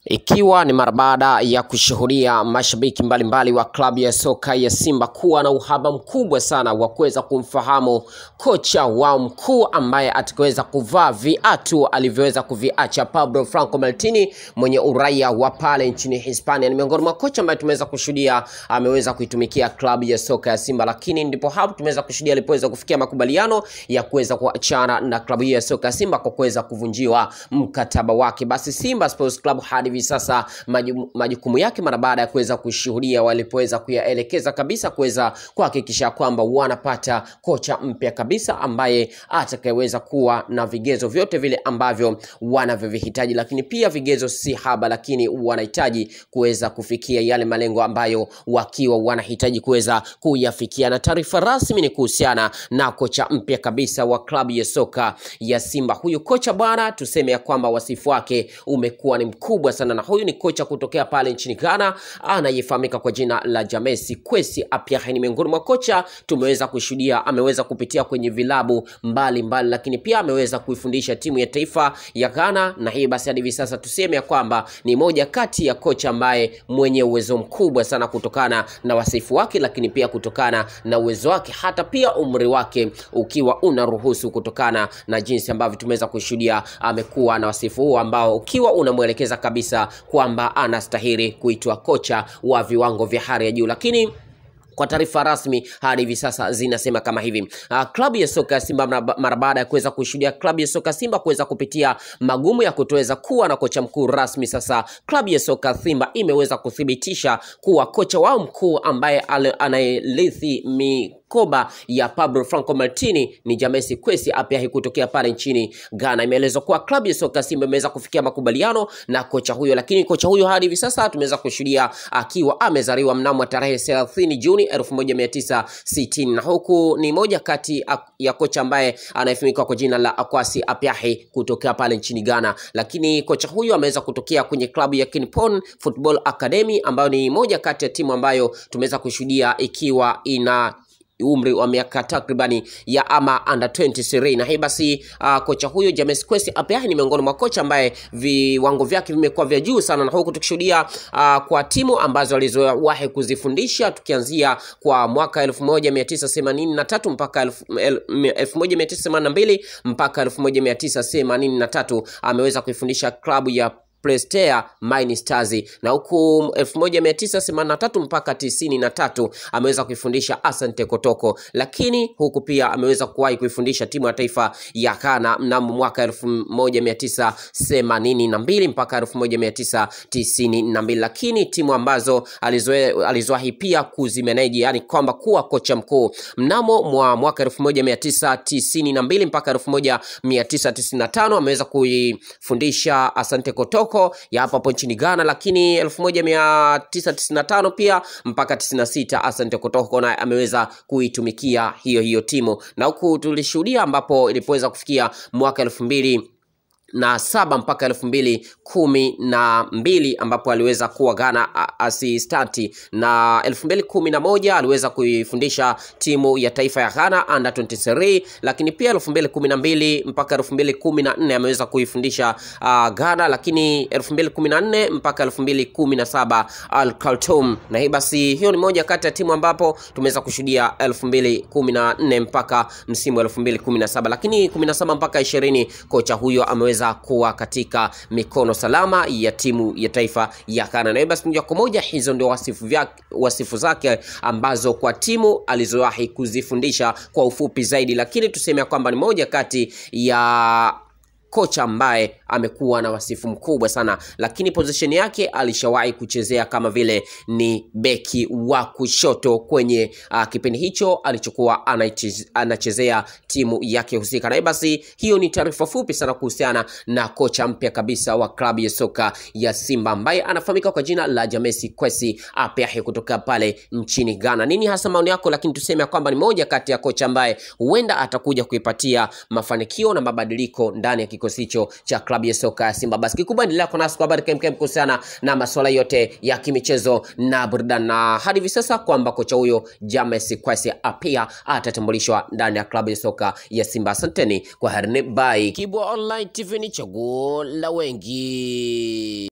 Ikiwa ni mara baada ya kushuhudia mashabiki mbalimbali wa klabu ya soka ya Simba kuwa na uhaba mkubwa sana wa kuweza kumfahamu kocha wao mkuu ambaye atakaweza kuvaa viatu alivyoweza kuviacha Pablo Franco Maltini mwenye uraia wa pale nchini Hispania. Ni miongoni mwa kocha ambaye tumeweza kushuhudia ameweza kuitumikia klabu ya soka ya Simba, lakini ndipo hapo tumeweza kushuhudia alipoweza kufikia makubaliano ya kuweza kuachana na klabu hiyo ya soka ya Simba kwa kuweza kuvunjiwa mkataba wake. Basi Simba Sports Club hadi hivi sasa maju- majukumu yake mara baada ya kuweza kushuhudia walipoweza kuyaelekeza kabisa kuweza kuhakikisha kwamba wanapata kocha mpya kabisa ambaye atakayeweza kuwa na vigezo vyote vile ambavyo wanavyovihitaji, lakini pia vigezo si haba, lakini wanahitaji kuweza kufikia yale malengo ambayo wakiwa wanahitaji kuweza kuyafikia. Na taarifa rasmi ni kuhusiana na kocha mpya kabisa wa klabu ya soka ya Simba. Huyu kocha bwana, tuseme ya kwamba wasifu wake umekuwa ni mkubwa sana, na huyu ni kocha kutokea pale nchini Ghana anayefahamika kwa jina la Jamesi Kwesi Appiah. Ni miongoni mwa kocha tumeweza kushuhudia, ameweza kupitia kwenye vilabu mbalimbali mbali, lakini pia ameweza kuifundisha timu ya taifa ya Ghana, na hii basi hadi hivi sasa tuseme ya kwamba ni moja kati ya kocha ambaye mwenye uwezo mkubwa sana kutokana na wasifu wake, lakini pia kutokana na uwezo wake, hata pia umri wake ukiwa unaruhusu, kutokana na jinsi ambavyo tumeweza kushuhudia amekuwa na wasifu huu ambao ukiwa unamwelekeza kabisa kwamba anastahili kuitwa kocha wa viwango vya hali ya juu, lakini kwa taarifa rasmi hadi hivi sasa zinasema kama hivi. Uh, klabu ya soka ya Simba mara- mara baada ya kuweza kushuhudia klabu ya soka Simba kuweza kupitia magumu ya kutoweza kuwa na kocha mkuu rasmi, sasa klabu ya soka Simba imeweza kuthibitisha kuwa kocha wao mkuu ambaye ale- anayerithi mikoba ya Pablo Franco Martini ni Jamesi Kwesi Appiah kutokea pale nchini Ghana. Imeelezwa kuwa klabu ya soka Simba imeweza kufikia makubaliano na kocha huyo, lakini kocha huyo hadi hivi sasa tumeweza kushuhudia akiwa amezaliwa mnamo tarehe 30 Juni 1960 na huku ni moja kati ya kocha ambaye anayefahamika kwa jina la Akwasi Appiah kutokea pale nchini Ghana, lakini kocha huyu ameweza kutokea kwenye klabu ya Kinpon Football Academy ambayo ni moja kati ya timu ambayo tumeweza kushuhudia ikiwa ina umri wa miaka takribani ya ama under 23 na hii basi uh, kocha huyo James Kwesi Appiah ni miongoni mwa kocha ambaye viwango vyake vimekuwa vya juu sana, na huku tukishuhudia uh, kwa timu ambazo alizowahi kuzifundisha tukianzia kwa mwaka 1983 mpaka elfu- el- 1982 mpaka 1983 ameweza kuifundisha klabu ya Prestea Mine Stars na huku 1983 mpaka 93 ameweza kuifundisha Asante Kotoko, lakini huku pia ameweza kuwahi kuifundisha timu ya taifa ya Ghana mnamo mwaka 1982 mpaka 1992, lakini timu ambazo alizoe- alizowahi pia kuzimeneji, yani kwamba kuwa kocha mkuu mnamo mwa mwaka 1992 mpaka 1995 ameweza kuifundisha Asante Kotoko ya hapo hapo nchini Ghana, lakini 1995 pia mpaka 96 Asante Kotoko naye ameweza kuitumikia hiyo hiyo timu, na huku tulishuhudia ambapo ilipoweza kufikia mwaka elfu mbili na saba mpaka elfu mbili kumi na mbili ambapo aliweza kuwa Ghana a- asistanti na elfu mbili kumi na moja aliweza kuifundisha timu ya taifa ya Ghana under 23, lakini pia elfu mbili kumi na mbili mpaka elfu mbili kumi na nne ameweza kuifundisha uh, Ghana, lakini elfu mbili kumi na nne mpaka elfu mbili kumi na saba Al Khartoum, na hii basi hiyo ni moja kati ya timu ambapo tumeweza kushuhudia elfu mbili kumi na nne mpaka msimu wa elfu mbili kumi na saba lakini kumi na saba mpaka ishirini kocha huyo ameweza kuwa katika mikono salama ya timu ya taifa ya Ghana. Na hivyo basi moja kwa moja hizo ndio wasifu, vya, wasifu zake ambazo kwa timu alizowahi kuzifundisha kwa ufupi zaidi, lakini tuseme ya kwamba ni moja kati ya kocha ambaye amekuwa na wasifu mkubwa sana, lakini position yake alishawahi kuchezea kama vile ni beki wa kushoto kwenye uh, kipindi hicho alichokuwa anaicheze- anachezea timu yake husika. Na hivyo basi, hiyo ni taarifa fupi sana kuhusiana na kocha mpya kabisa wa klabu ya soka ya Simba ambaye anafahamika kwa jina la Jamesi Kwesi Appiah kutoka pale nchini Ghana. Nini hasa maoni yako? Lakini tuseme ya kwamba ni moja kati ya kocha ambaye huenda atakuja kuipatia mafanikio na mabadiliko ndani ya kikosi hicho cha klabu ya soka ya Simba. Basi kikubwa endelea kwa nasi kwa habari kemkem kuhusiana na masuala yote ya kimichezo na burudani, na hadi hivi sasa kwamba kocha huyo James Kwesi Appiah atatambulishwa ndani ya klabu ya soka ya Simba. Asanteni kwa harini, bye. Kibwa Online TV ni chaguo la wengi.